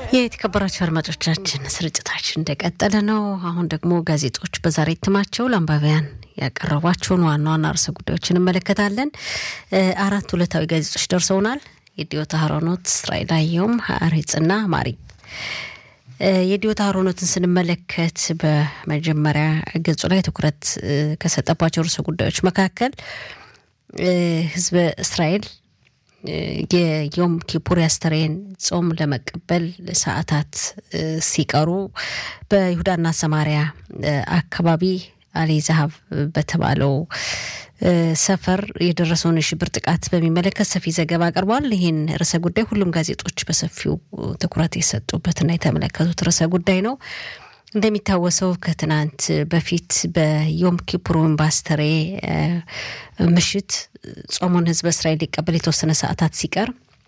የተከበራቸው አድማጮቻችን ስርጭታችን እንደቀጠለ ነው። አሁን ደግሞ ጋዜጦች በዛሬ እትማቸው ለአንባቢያን ያቀረቧቸውን ዋና ዋና ርዕሰ ጉዳዮች እንመለከታለን። አራት ዕለታዊ ጋዜጦች ደርሰውናል። የዲዮታ ሀሮኖት፣ እስራኤል አየሁም፣ ሀሬጽና ማሪ። የዲዮታ ሀሮኖትን ስንመለከት በመጀመሪያ ገጹ ላይ ትኩረት ከሰጠባቸው ርዕሰ ጉዳዮች መካከል ህዝበ እስራኤል የዮም ኪፑር ያስተሬን ጾም ለመቀበል ሰዓታት ሲቀሩ በይሁዳና ሰማሪያ አካባቢ አሊ ዛሀብ በተባለው ሰፈር የደረሰውን የሽብር ጥቃት በሚመለከት ሰፊ ዘገባ አቅርቧል። ይህን ርዕሰ ጉዳይ ሁሉም ጋዜጦች በሰፊው ትኩረት የሰጡበትና የተመለከቱት ርዕሰ ጉዳይ ነው። እንደሚታወሰው ከትናንት በፊት በዮም ኪፑር ወይም በአስተሬ ምሽት ጾሙን ህዝበ እስራኤል ሊቀበል የተወሰነ ሰዓታት ሲቀር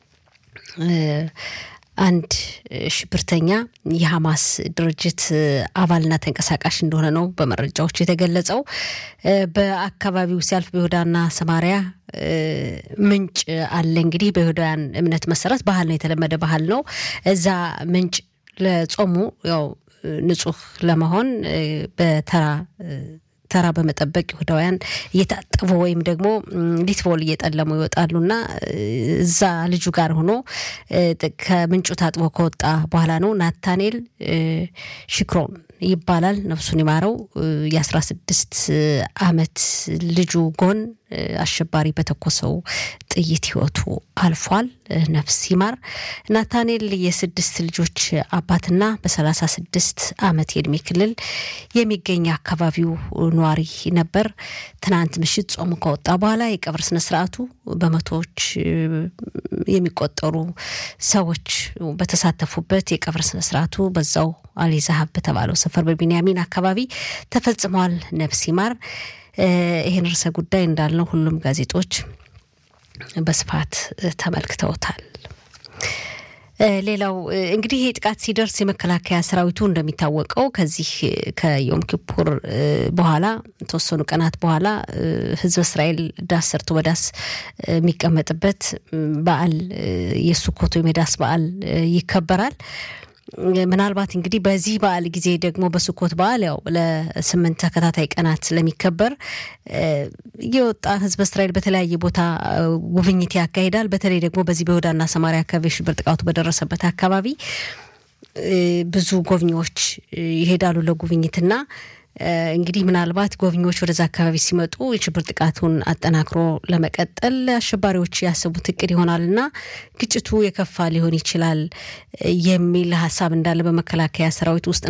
አንድ ሽብርተኛ የሐማስ ድርጅት አባልና ተንቀሳቃሽ እንደሆነ ነው በመረጃዎች የተገለጸው። በአካባቢው ሲያልፍ በይሁዳና ሰማሪያ ምንጭ አለ። እንግዲህ በይሁዳውያን እምነት መሰረት ባህል ነው፣ የተለመደ ባህል ነው። እዛ ምንጭ ለጾሙ ያው ንጹህ ለመሆን በተራ ተራ በመጠበቅ ይሁዳውያን እየታጠቡ ወይም ደግሞ ሊትቦል እየጠለሙ ይወጣሉና እዛ ልጁ ጋር ሆኖ ከምንጩ ታጥቦ ከወጣ በኋላ ነው ናታኔል ሽክሮን ይባላል። ነፍሱን ይማረው የአስራ ስድስት አመት ልጁ ጎን አሸባሪ በተኮሰው ጥይት ህይወቱ አልፏል። ነፍስ ይማር። ናታኔል የስድስት ልጆች አባትና በሰላሳ ስድስት አመት የእድሜ ክልል የሚገኝ አካባቢው ነዋሪ ነበር። ትናንት ምሽት ጾሙ ከወጣ በኋላ የቀብር ስነስርዓቱ በመቶዎች የሚቆጠሩ ሰዎች በተሳተፉበት የቀብር ስነስርዓቱ በዛው አሊ ዛሀብ በተባለው ሰፈር በቢንያሚን አካባቢ ተፈጽሟል። ነፍስ ይማር። ይህን ርዕሰ ጉዳይ እንዳልነው ሁሉም ጋዜጦች በስፋት ተመልክተውታል። ሌላው እንግዲህ ይህ ጥቃት ሲደርስ የመከላከያ ሰራዊቱ እንደሚታወቀው ከዚህ ከዮም ኪፑር በኋላ የተወሰኑ ቀናት በኋላ ህዝበ እስራኤል ዳስ ሰርቶ በዳስ የሚቀመጥበት በዓል የሱኮት ወይም የዳስ በዓል ይከበራል። ምናልባት እንግዲህ በዚህ በዓል ጊዜ ደግሞ በሱኮት በዓል ያው ለስምንት ተከታታይ ቀናት ስለሚከበር የወጣ ህዝበ እስራኤል በተለያየ ቦታ ጉብኝት ያካሂዳል። በተለይ ደግሞ በዚህ በይሁዳና ሰማሪያ አካባቢ የሽብር ጥቃቱ በደረሰበት አካባቢ ብዙ ጎብኚዎች ይሄዳሉ ለጉብኝትና እንግዲህ ምናልባት ጎብኚዎች ወደዛ አካባቢ ሲመጡ የሽብር ጥቃቱን አጠናክሮ ለመቀጠል አሸባሪዎች ያሰቡት እቅድ ይሆናልና ግጭቱ የከፋ ሊሆን ይችላል የሚል ሀሳብ እንዳለ በመከላከያ ሰራዊት ውስጥ